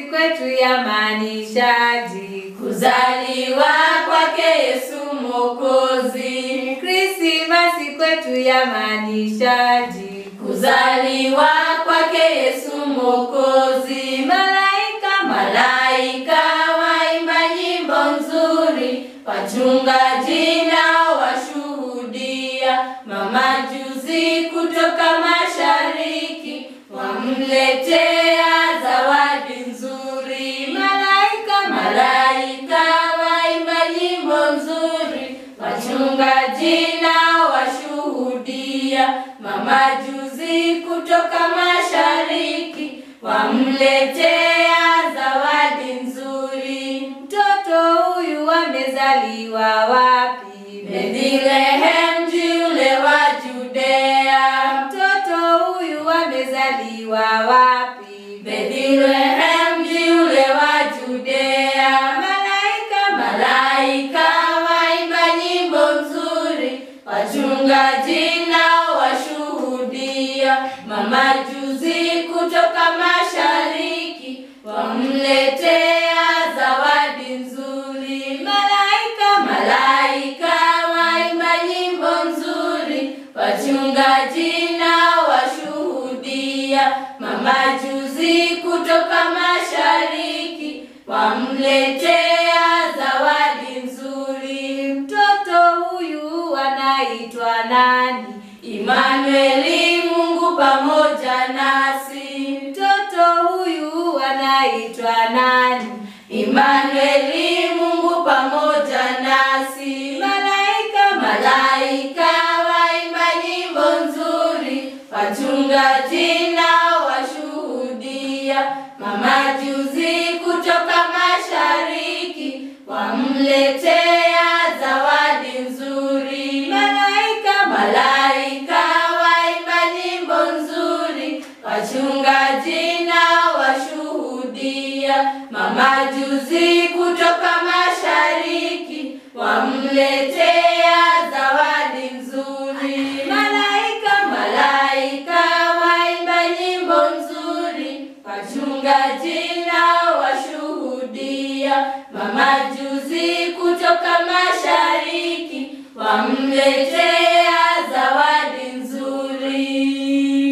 kwetu yamaanishaji Kuzaliwa kwake Yesu Mwokozi. Krismasi kwetu yamaanishaji Kuzaliwa kwake Yesu Mwokozi. malaika Malaika waimba nyimbo nzuri, wachungaji nao washuhudia. Mamajusi kutoka mashariki wamletea zawadi nzuri. malaika Malaika waimba nyimbo nzuri, wachungaji nao washuhudia. Mamajusi kutoka mashariki wamletea zawadi nzuri. mtoto huyu amezaliwa wapi Bethlehem mji ule wa Judea. mtoto huyu amezaliwa wapi Bethlehem mji ule wa Judea. malaika Malaika waimba nyimbo nzuri, wachungaji nao washuhudia. Mamajusi kutoka mashariki wamletea zawadi nzuri. malaika Malaika waimba nyimbo nzuri, wachungaji nao washuhudia. Mamajusi kutoka mashariki wamletea zawadi nzuri. mtoto huyu anaitwa nani Imanueli, Mungu pamoja nasi. mtoto huyu anaitwa nani Imanueli, Mungu pamoja nasi. malaika Malaika waimba nyimbo nzuri, wachungaji nao washuhudia. Mamajusi kutoka mashariki wamletea zawadi nzuri. malaika Malaika waimba nyimbo nzuri, wachungaji nao washuhudia. Mamajusi kutoka mashariki wamletea zawadi nzuri. malaika Malaika waimba nyimbo nzuri, wachungaji nao washuhudia. Mamajusi kutoka mashariki wamletea